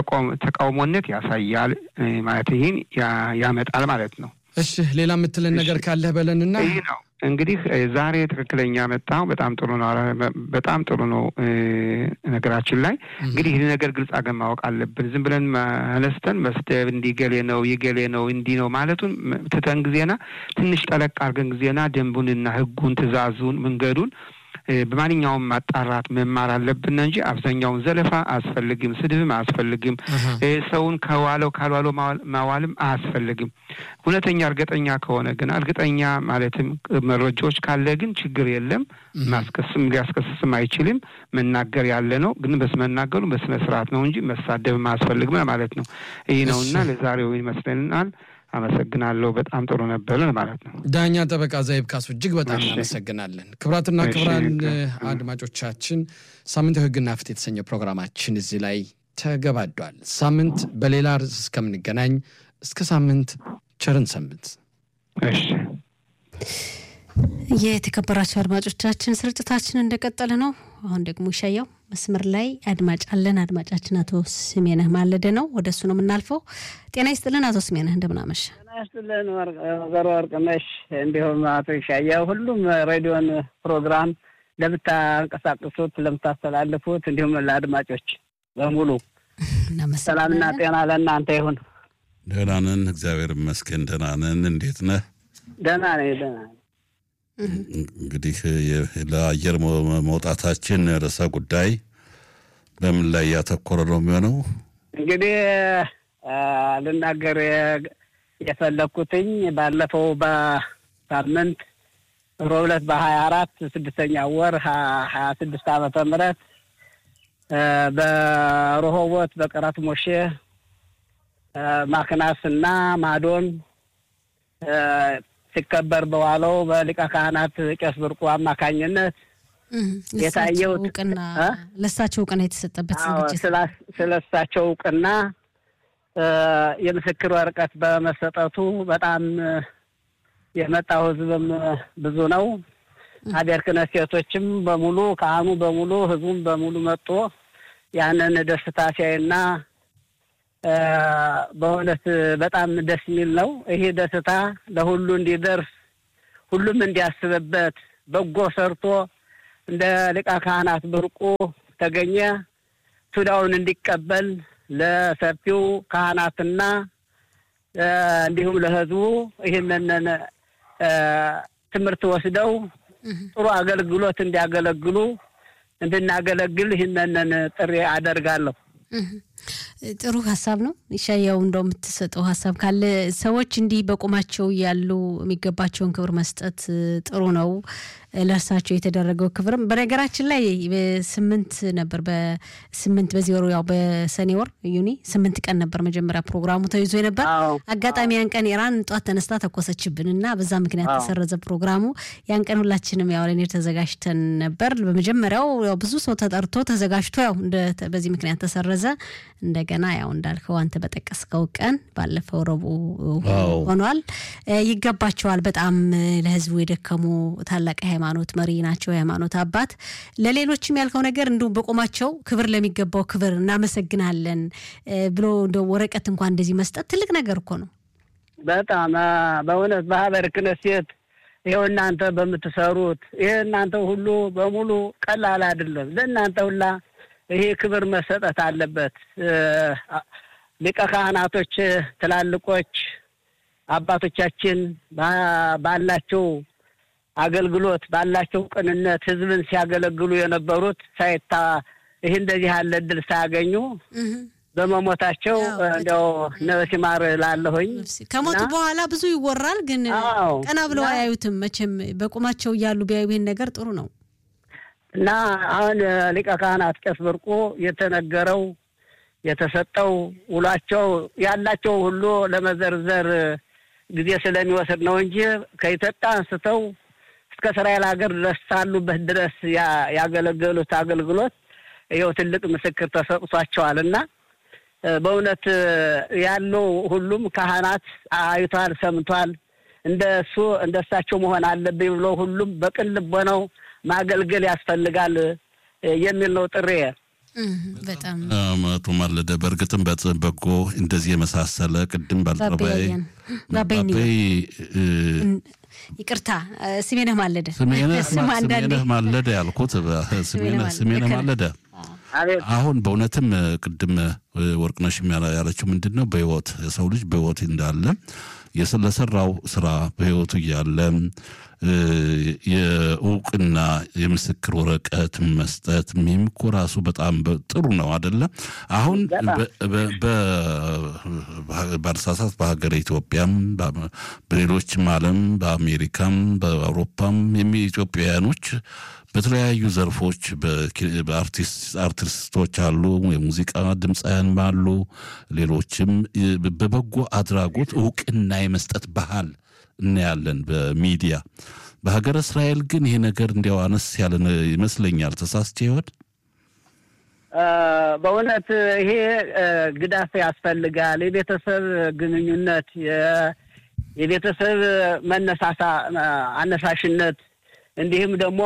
Speaker 4: ተቃውሞነት ያሳያል ማለት ይህን ያመጣል ማለት ነው።
Speaker 3: እሺ፣ ሌላ የምትለን ነገር ካለህ በለንና
Speaker 4: ይህ ነው እንግዲህ ዛሬ ትክክለኛ መጣው። በጣም ጥሩ ነው። በጣም ጥሩ ነው። ነገራችን ላይ እንግዲህ ይህ ነገር ግልጽ አገን ማወቅ አለብን። ዝም ብለን አነስተን መስደብ እንዲህ ገሌ ነው ይገሌ ነው እንዲህ ነው ማለቱን ትተን ጊዜና ትንሽ ጠለቅ አድርገን ጊዜና ደንቡንና ሕጉን ትእዛዙን መንገዱን በማንኛውም ማጣራት መማር አለብን እንጂ አብዛኛውን ዘለፋ አያስፈልግም፣ ስድብም አያስፈልግም፣ ሰውን ከዋለው ካልዋለው ማዋልም አያስፈልግም። እውነተኛ እርግጠኛ ከሆነ ግን እርግጠኛ ማለትም መረጃዎች ካለ ግን ችግር የለም። ማስከስም ሊያስከስስም አይችልም። መናገር ያለ ነው ግን በስመናገሩ በስነ ስርዓት ነው እንጂ መሳደብም አያስፈልግም ማለት ነው። ይህ ነውና ለዛሬው ይመስለናል። አመሰግናለሁ። በጣም ጥሩ ነበር ማለት ነው።
Speaker 3: ዳኛ ጠበቃ ዘይብ ካሱ እጅግ በጣም እናመሰግናለን። ክቡራትና ክቡራን አድማጮቻችን ሳምንታዊ ሕግና ፍትህ የተሰኘ ፕሮግራማችን እዚህ ላይ ተገባዷል። ሳምንት በሌላ ርዕስ እስከምንገናኝ እስከ ሳምንት ቸርን ሰንብት።
Speaker 4: እሺ።
Speaker 1: የተከበራቸው አድማጮቻችን ስርጭታችን እንደቀጠለ ነው። አሁን ደግሞ ይሻየው መስመር ላይ አድማጭ አለን። አድማጫችን አቶ ስሜነህ ማለደ ነው። ወደ እሱ ነው የምናልፈው። ጤና ይስጥልን አቶ ስሜነህ እንደምናመሽ።
Speaker 5: ጤና ይስጥልን ወይዘሮ ወርቅነሽ፣ እንዲሁም አቶ ይሻየው፣ ሁሉም ሬዲዮን ፕሮግራም ለምታንቀሳቅሱት ለምታስተላልፉት፣ እንዲሁም ለአድማጮች በሙሉ ሰላምና ጤና ለእናንተ ይሁን።
Speaker 2: ደህና ነን፣ እግዚአብሔር ይመስገን። ደህና ነን። እንዴት ነህ?
Speaker 5: ደህና ነኝ፣ ደህና ነኝ።
Speaker 2: እንግዲህ ለአየር መውጣታችን ርዕሰ ጉዳይ በምን ላይ ያተኮረ ነው የሚሆነው?
Speaker 5: እንግዲህ ልናገር የፈለግኩትኝ ባለፈው በሳምንት ሮብ ዕለት በሀያ አራት ስድስተኛ ወር ሀያ ስድስት ዓመተ ምህረት በረሆቦት በቀራት ሞሼ ማክናስ እና ማዶን ሲከበር በዋለው በሊቀ ካህናት ቄስ ብርቁ አማካኝነት የታየው
Speaker 1: እውቅና ለእሳቸው እውቅና የተሰጠበት ዝግጅት
Speaker 5: ስለ እሳቸው እውቅና የምስክር ወረቀት በመሰጠቱ በጣም የመጣው ህዝብም ብዙ ነው። ሀገር ክህነት ሴቶችም በሙሉ ካህኑ በሙሉ ህዝቡም በሙሉ መጥቶ ያንን ደስታ ሲያይና በእውነት በጣም ደስ የሚል ነው። ይሄ ደስታ ለሁሉ እንዲደርስ ሁሉም እንዲያስብበት በጎ ሰርቶ እንደ ሊቀ ካህናት ብርቁ ተገኘ ሱዳውን እንዲቀበል ለሰፊው ካህናትና እንዲሁም ለህዝቡ ይህንን ትምህርት ወስደው ጥሩ አገልግሎት እንዲያገለግሉ እንድናገለግል ይህንን ጥሪ አደርጋለሁ።
Speaker 1: ጥሩ ሀሳብ ነው። ይሻያው እንደው የምትሰጠው ሀሳብ ካለ ሰዎች እንዲህ በቁማቸው ያሉ የሚገባቸውን ክብር መስጠት ጥሩ ነው። ለእርሳቸው የተደረገው ክብርም በነገራችን ላይ ስምንት ነበር በስምንት በዚህ ወሩ ያው በሰኔ ወር ዩኒ ስምንት ቀን ነበር መጀመሪያ ፕሮግራሙ ተይዞ ነበር። አጋጣሚ ያን ቀን ኢራን ጧት ተነስታ ተኮሰችብን እና በዛ ምክንያት ተሰረዘ ፕሮግራሙ። ያን ቀን ሁላችንም ያው ለኔር ተዘጋጅተን ነበር። በመጀመሪያው ያው ብዙ ሰው ተጠርቶ ተዘጋጅቶ ያው በዚህ ምክንያት ተሰረዘ። እንደገና ያው እንዳልከው አንተ በጠቀስከው ቀን ባለፈው ረቡዕ ሆኗል። ይገባቸዋል። በጣም ለህዝቡ የደከሙ ታላቅ ሃይማኖት መሪ ናቸው፣ የሃይማኖት አባት። ለሌሎችም ያልከው ነገር እንዲሁም በቆማቸው ክብር ለሚገባው ክብር እናመሰግናለን ብሎ እንደ ወረቀት እንኳን እንደዚህ መስጠት ትልቅ ነገር እኮ ነው።
Speaker 5: በጣም በእውነት በሀበር ክነሴት ይኸው እናንተ በምትሰሩት ይሄ እናንተ ሁሉ በሙሉ ቀላል አይደለም። ለእናንተ ሁላ ይሄ ክብር መሰጠት አለበት። ሊቀ ካህናቶች ትላልቆች አባቶቻችን ባላቸው አገልግሎት ባላቸው ቅንነት ህዝብን ሲያገለግሉ የነበሩት ሳይታ ይህ እንደዚህ ያለ እድል ሳያገኙ በመሞታቸው እንዲያው ነፍስ ይማር ላለሁኝ
Speaker 1: ከሞቱ በኋላ ብዙ ይወራል፣ ግን ቀና ብለው አያዩትም። መቼም በቁማቸው እያሉ ቢያዩ ይህን ነገር ጥሩ ነው
Speaker 5: እና አሁን ሊቀ ካህናት ቄስ ብርቁ የተነገረው የተሰጠው ውሏቸው ያላቸው ሁሉ ለመዘርዘር ጊዜ ስለሚወስድ ነው እንጂ ከኢትዮጵያ አንስተው እስከ እስራኤል ሀገር ድረስ ሳሉበት ድረስ ያገለገሉት አገልግሎት ይኸው ትልቅ ምስክር ተሰጥቷቸዋል እና በእውነት ያለው ሁሉም ካህናት አይቷል፣ ሰምቷል። እንደ እሱ እንደ እሳቸው መሆን አለብኝ ብሎ ሁሉም በቅን ልቦናው ማገልገል ያስፈልጋል የሚል ነው ጥሬ።
Speaker 1: በጣም
Speaker 2: መቶ ማለደ በእርግጥም በጎ እንደዚህ የመሳሰለ ቅድም ባልጠረባይ
Speaker 1: ይቅርታ ስሜነህ ማለደ
Speaker 2: ስሜነህ ማለደ ያልኩት ስሜነህ ማለደ አሁን በእውነትም ቅድም ወርቅነሽ ያለችው ምንድን ነው በህይወት የሰው ልጅ በህይወት እንዳለ ለሰራው ስራ በህይወቱ እያለ የእውቅና የምስክር ወረቀት መስጠት ይህም እኮ ራሱ በጣም ጥሩ ነው አደለ? አሁን ባልሳሳት በሀገር ኢትዮጵያም በሌሎችም ዓለም በአሜሪካም በአውሮፓም ኢትዮጵያውያኖች በተለያዩ ዘርፎች አርቲስቶች አሉ፣ የሙዚቃ ድምፃውያን አሉ፣ ሌሎችም በበጎ አድራጎት እውቅና የመስጠት ባህል እናያለን በሚዲያ። በሀገረ እስራኤል ግን ይሄ ነገር እንዲያው አነስ ያለ ይመስለኛል። ተሳስቼ ይሆን?
Speaker 5: በእውነት ይሄ ግዳፍ ያስፈልጋል። የቤተሰብ ግንኙነት፣ የቤተሰብ መነሳሳ አነሳሽነት እንዲሁም ደግሞ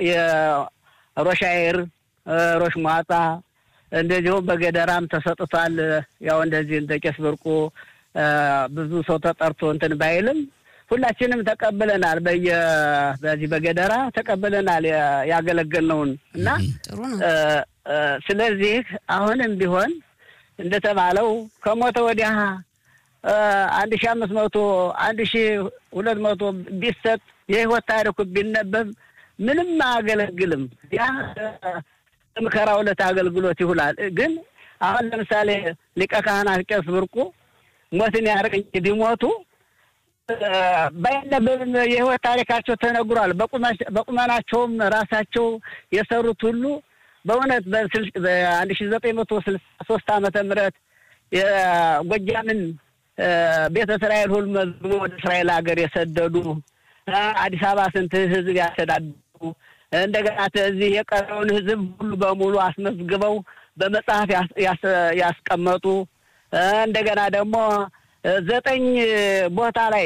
Speaker 5: የሮሻይር ሮሽ ሟጣ እንደዚሁም በገደራም ተሰጥቷል። ያው እንደዚህ እንደ ቄስ ብርቁ ብዙ ሰው ተጠርቶ እንትን ባይልም ሁላችንም ተቀብለናል። በየ በዚህ በገደራ ተቀብለናል ያገለገልነውን እና ስለዚህ አሁንም ቢሆን እንደተባለው ከሞተ ወዲያ አንድ ሺ አምስት መቶ አንድ ሺ ሁለት መቶ ቢሰጥ የህይወት ታሪኩ ቢነበብ ምንም አያገለግልም። ያ ምከራ ሁለት አገልግሎት ይውላል። ግን አሁን ለምሳሌ ሊቀ ካህናት ቄስ ብርቁ ሞትን ያርቀኝ ቢሞቱ ባይነበብም የህይወት ታሪካቸው ተነግሯል። በቁመናቸውም ራሳቸው የሰሩት ሁሉ በእውነት በአንድ ሺ ዘጠኝ መቶ ስልሳ ሶስት ዓመተ ምህረት የጎጃምን ቤተ እስራኤል ሁሉ መዝግቦ ወደ እስራኤል ሀገር የሰደዱ አዲስ አበባ ስንት ህዝብ ያስተዳድሩ እንደገና እዚህ የቀረውን ህዝብ ሁሉ በሙሉ አስመዝግበው በመጽሐፍ ያስቀመጡ እንደገና ደግሞ ዘጠኝ ቦታ ላይ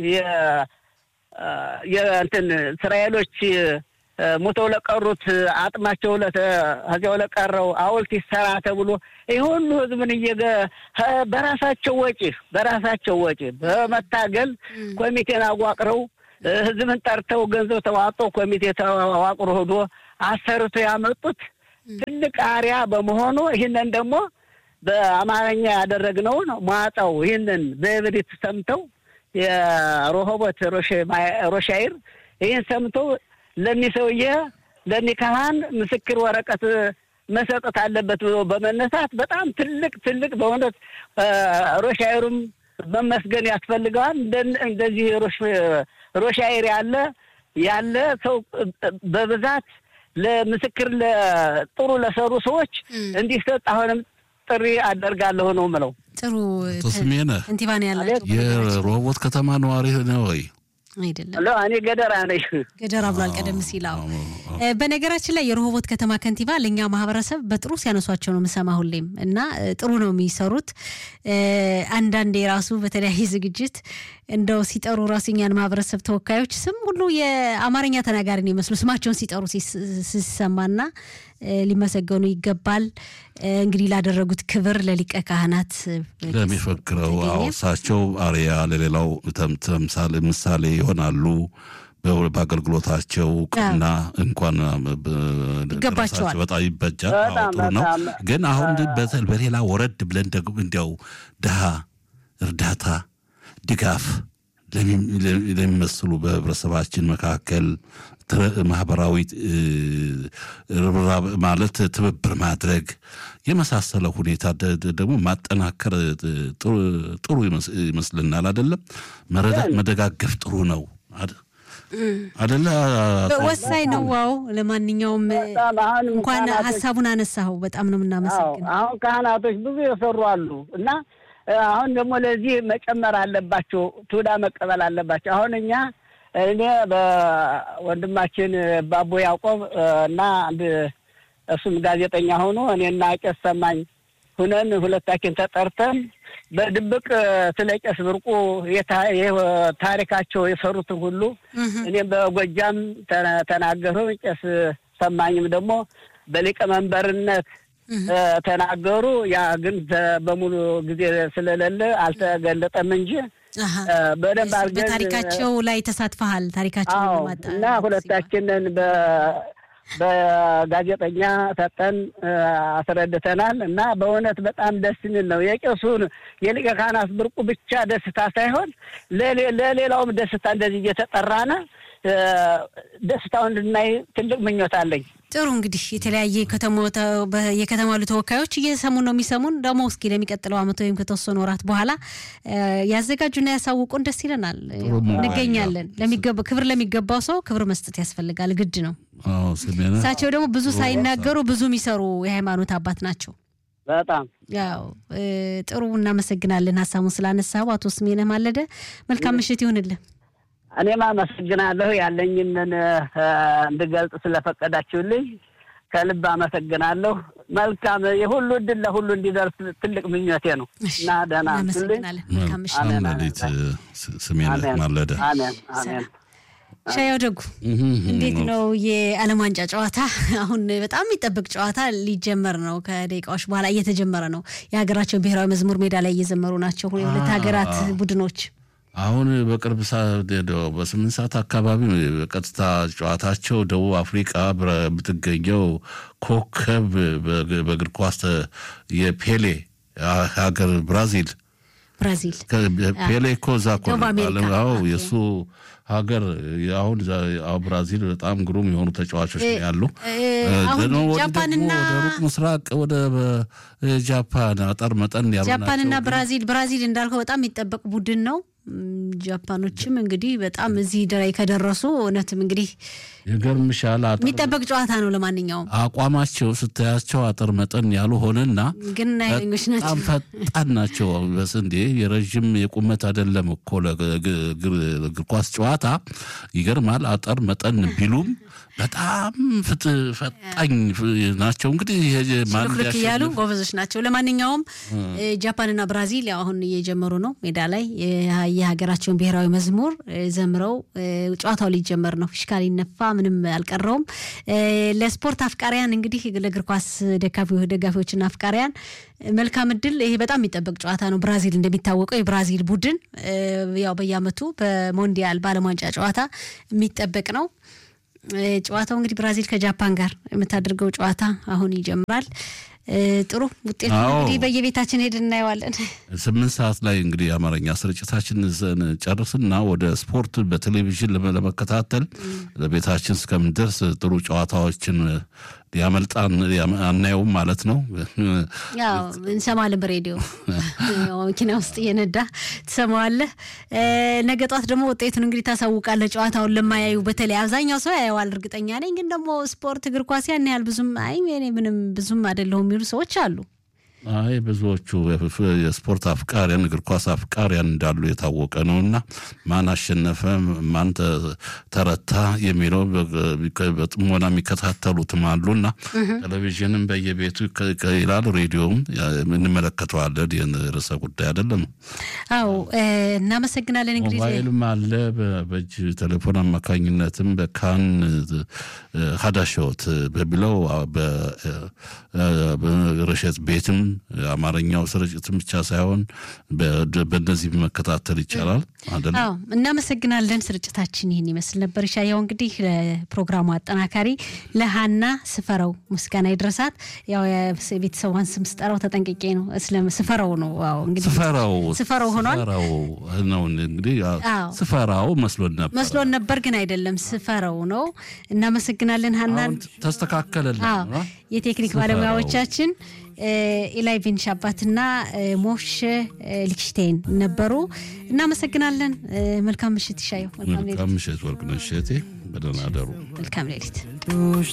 Speaker 5: የእንትን እስራኤሎች ሞተው ለቀሩት አጥማቸው ከዚያው ለቀረው ሐውልት ይሰራ ተብሎ ይህ ሁሉ ህዝብን እየገ በራሳቸው ወጪ በራሳቸው ወጪ በመታገል ኮሚቴን አዋቅረው ህዝብን ጠርተው ገንዘብ ተዋጦ ኮሚቴ ተዋቅሮ ሄዶ አሰርቶ ያመጡት ትልቅ አሪያ በመሆኑ ይህንን ደግሞ በአማርኛ ያደረግነውን መዋጣው ይህንን በእብሪት ሰምተው የሮሆቦት ሮሻይር ይህን ሰምተው ለኒ ሰውዬ ለኒ ካህን ምስክር ወረቀት መሰጠት አለበት ብሎ በመነሳት በጣም ትልቅ ትልቅ በእውነት ሮሻይሩም መመስገን ያስፈልገዋል። እንደዚህ ሮሻይር ያለ ያለ ሰው በብዛት ለምስክር ጥሩ ለሰሩ ሰዎች እንዲሰጥ አሁንም ጥሪ አደርጋለሁ ነው ምለው።
Speaker 1: ጥሩ
Speaker 2: ስሜነህ
Speaker 1: እንቲባን ያላቸው
Speaker 2: የሮቦት ከተማ ነዋሪ ነው ወይ?
Speaker 1: አይደለም
Speaker 5: እኔ ገደራ ነኝ።
Speaker 1: ገደራ ብሏል ቀደም ሲል። አዎ በነገራችን ላይ የረሆቦት ከተማ ከንቲባ ለእኛ ማህበረሰብ በጥሩ ሲያነሷቸው ነው የምሰማ ሁሌም እና ጥሩ ነው የሚሰሩት። አንዳንዴ ራሱ በተለያየ ዝግጅት እንደው ሲጠሩ ራሱ እኛን ማህበረሰብ ተወካዮች ስም ሁሉ የአማርኛ ተናጋሪ ነው ይመስሉ ስማቸውን ሲጠሩ ሲሰማና ሊመሰገኑ ይገባል። እንግዲህ ላደረጉት ክብር ለሊቀ ካህናት
Speaker 2: ለሚፈክረው እሳቸው አርያ ለሌላው ተምሳሌ ምሳሌ ይሆናሉ። በአገልግሎታቸው እውቅና እንኳን
Speaker 1: ይገባቸዋል።
Speaker 2: በጣም ይበጃል። ጥሩ ነው። ግን አሁን በሌላ ወረድ ብለን ደግሞ እንዲያው ድሃ እርዳታ ድጋፍ ለሚመስሉ በህብረተሰባችን መካከል ማህበራዊ ማለት ትብብር ማድረግ የመሳሰለ ሁኔታ ደግሞ ማጠናከር ጥሩ ይመስልናል። አይደለም መደጋገፍ ጥሩ ነው አደለ?
Speaker 1: ወሳኝ ነው። ዋው ለማንኛውም እንኳን ሀሳቡን አነሳኸው በጣም ነው የምናመሰግነው።
Speaker 5: አሁን ካህናቶች ብዙ የሰሩ አሉ እና አሁን ደግሞ ለዚህ መጨመር አለባቸው፣ ትውዳ መቀበል አለባቸው። አሁን እኛ እኔ በወንድማችን ባቦ ያዕቆብ እና አንድ እሱም ጋዜጠኛ ሆኖ እኔና ቄስ ሰማኝ ሁነን ሁለታችን ተጠርተን በድብቅ ስለ ቄስ ብርቁ ታሪካቸው የሰሩትን ሁሉ እኔም በጎጃም ተናገሩ። ቄስ ሰማኝም ደግሞ በሊቀመንበርነት ተናገሩ። ያ ግን በሙሉ ጊዜ ስለሌለ አልተገለጠም እንጂ በደንብ አድርገን
Speaker 1: በታሪካቸው ላይ ተሳትፈሃል። ታሪካቸው
Speaker 5: እና ሁለታችንን በጋዜጠኛ ሰጠን አስረድተናል። እና በእውነት በጣም ደስ የሚል ነው። የቄሱን የሊቀ ካህናት ብርቁ ብቻ ደስታ ሳይሆን ለሌላውም ደስታ እንደዚህ እየተጠራነ ደስታውን እንድናይ ትልቅ ምኞት አለኝ።
Speaker 1: ጥሩ እንግዲህ የተለያየ የከተማ ያሉ ተወካዮች እየሰሙን ነው የሚሰሙን። ደግሞ እስኪ ለሚቀጥለው ዓመት ወይም ከተወሰኑ ወራት በኋላ ያዘጋጁና ያሳውቁን፣ ደስ ይለናል። እንገኛለን። ክብር ለሚገባው ሰው ክብር መስጠት ያስፈልጋል፣ ግድ ነው። እሳቸው ደግሞ ብዙ ሳይናገሩ ብዙ የሚሰሩ የሃይማኖት አባት ናቸው።
Speaker 5: በጣም
Speaker 1: ያው ጥሩ እናመሰግናለን። ሀሳቡን ስላነሳው አቶ ስሜነህ ማለደ መልካም ምሽት ይሁንልን።
Speaker 5: እኔም አመሰግናለሁ ያለኝንን እንድገልጽ ስለፈቀዳችሁልኝ ከልብ አመሰግናለሁ። መልካም የሁሉ እድል ለሁሉ እንዲደርስ ትልቅ ምኞቴ ነው እና ደህና
Speaker 2: ሌሊት ስሜነህ ማለደ
Speaker 5: አሜን አሜን።
Speaker 1: ሻያው ደጉ እንዴት ነው የዓለም ዋንጫ ጨዋታ? አሁን በጣም የሚጠበቅ ጨዋታ ሊጀመር ነው። ከደቂቃዎች በኋላ እየተጀመረ ነው። የሀገራቸውን ብሔራዊ መዝሙር ሜዳ ላይ እየዘመሩ ናቸው የሁለት ሀገራት ቡድኖች።
Speaker 2: አሁን በቅርብ በስምንት ሰዓት አካባቢ በቀጥታ ጨዋታቸው ደቡብ አፍሪቃ የምትገኘው ኮከብ በእግር ኳስ የፔሌ ሀገር ብራዚል
Speaker 1: ብራዚል
Speaker 2: ፔሌ እኮ እዛ እኮ የእሱ ሀገር አሁን ብራዚል በጣም ግሩም የሆኑ ተጫዋቾች ያሉ
Speaker 1: ጃፓንና
Speaker 2: ሩቅ ምስራቅ ወደ ጃፓን አጠር መጠን ያሉ
Speaker 1: ጃፓንና ብራዚል ብራዚል እንዳልከው በጣም የሚጠበቅ ቡድን ነው። ጃፓኖችም እንግዲህ በጣም እዚህ ደራይ ከደረሱ እውነትም እንግዲህ
Speaker 2: ይገርምሻል።
Speaker 1: የሚጠበቅ ጨዋታ ነው። ለማንኛውም
Speaker 2: አቋማቸው ስታያቸው አጠር መጠን ያሉ ሆነና
Speaker 1: ግን ኃይለኞች ናቸው።
Speaker 2: በጣም ፈጣን ናቸው። በስንዴ የረዥም የቁመት አይደለም እኮ ለእግር ኳስ ጨዋታ ይገርማል። አጠር መጠን ቢሉም በጣም ፈጣኝ ናቸው። እንግዲህ
Speaker 1: ሽልክልክ እያሉ ጎበዞች ናቸው። ለማንኛውም ጃፓንና ብራዚል ያው አሁን እየጀመሩ ነው። ሜዳ ላይ የሀገራቸውን ብሔራዊ መዝሙር ዘምረው ጨዋታው ሊጀመር ነው። ፊሽካ ሊነፋ ምንም አልቀረውም። ለስፖርት አፍቃሪያን እንግዲህ ለእግር ኳስ ደጋፊዎችና አፍቃሪያን መልካም እድል። ይሄ በጣም የሚጠበቅ ጨዋታ ነው። ብራዚል እንደሚታወቀው የብራዚል ቡድን ያው በየዓመቱ በሞንዲያል በዓለም ዋንጫ ጨዋታ የሚጠበቅ ነው። ጨዋታው እንግዲህ ብራዚል ከጃፓን ጋር የምታደርገው ጨዋታ አሁን ይጀምራል። ጥሩ ውጤት እንግዲህ በየቤታችን ሄድ እናየዋለን።
Speaker 2: ስምንት ሰዓት ላይ እንግዲህ የአማርኛ ስርጭታችን ጨርስና ወደ ስፖርት በቴሌቪዥን ለመከታተል ለቤታችን እስከምንደርስ ጥሩ ጨዋታዎችን ያመልጣን አናየውም ማለት ነው።
Speaker 1: ያው እንሰማለን በሬዲዮ መኪና ውስጥ እየነዳ ትሰማዋለህ። ነገ ጧት ደግሞ ውጤቱን እንግዲህ ታሳውቃለህ። ጨዋታውን ለማያዩ በተለይ አብዛኛው ሰው ያየዋል እርግጠኛ ነኝ። ግን ደግሞ ስፖርት እግር ኳስ ያን ያህል ብዙም አይ እኔ ምንም ብዙም አይደለሁም የሚሉ ሰዎች አሉ።
Speaker 2: አይ ብዙዎቹ የስፖርት አፍቃሪያን እግር ኳስ አፍቃሪያን እንዳሉ የታወቀ ነው እና ማን አሸነፈ ማን ተረታ የሚለው በጥሞና የሚከታተሉትም አሉና ቴሌቪዥንም በየቤቱ ይላል፣ ሬዲዮም እንመለከተዋለን። ይህን ርዕሰ ጉዳይ አይደለም።
Speaker 1: አዎ እናመሰግናለን። እንግዲህ
Speaker 2: ሞባይልም አለ በእጅ ቴሌፎን አማካኝነትም በካን ሀዳሾት በሚለው በረሸት ቤትም አማርኛው ስርጭትም ብቻ ሳይሆን በእነዚህ መከታተል ይቻላል አይደለም።
Speaker 1: አዎ እናመሰግናለን። ስርጭታችን ይህን ይመስል ነበር። ሻያው እንግዲህ ለፕሮግራሙ አጠናካሪ ለሀና ስፈረው ምስጋና ይድረሳት። ያው የቤተሰቧን ስም ስጠራው ተጠንቅቄ ነው ስፈረው ነው። አዎ እንግዲህ
Speaker 2: ስፈራው
Speaker 1: ስፈረው ሆኗል
Speaker 2: ስፈራው ነው እንግዲህ ስፈራው መስሎን ነበር
Speaker 1: መስሎን ነበር ግን አይደለም፣ ስፈረው ነው። እናመሰግናለን ሀናን።
Speaker 2: ተስተካከለልን።
Speaker 1: የቴክኒክ ባለሙያዎቻችን ኢላይ ቤን ሻባትና ሞሽ ሊክሽቴን ነበሩ። እናመሰግናለን። መልካም ምሽት ይሻየው።
Speaker 2: መልካም ምሽት ወርቅነሽ እቴ፣ በደህና አደሩ።
Speaker 1: መልካም ሌሊት።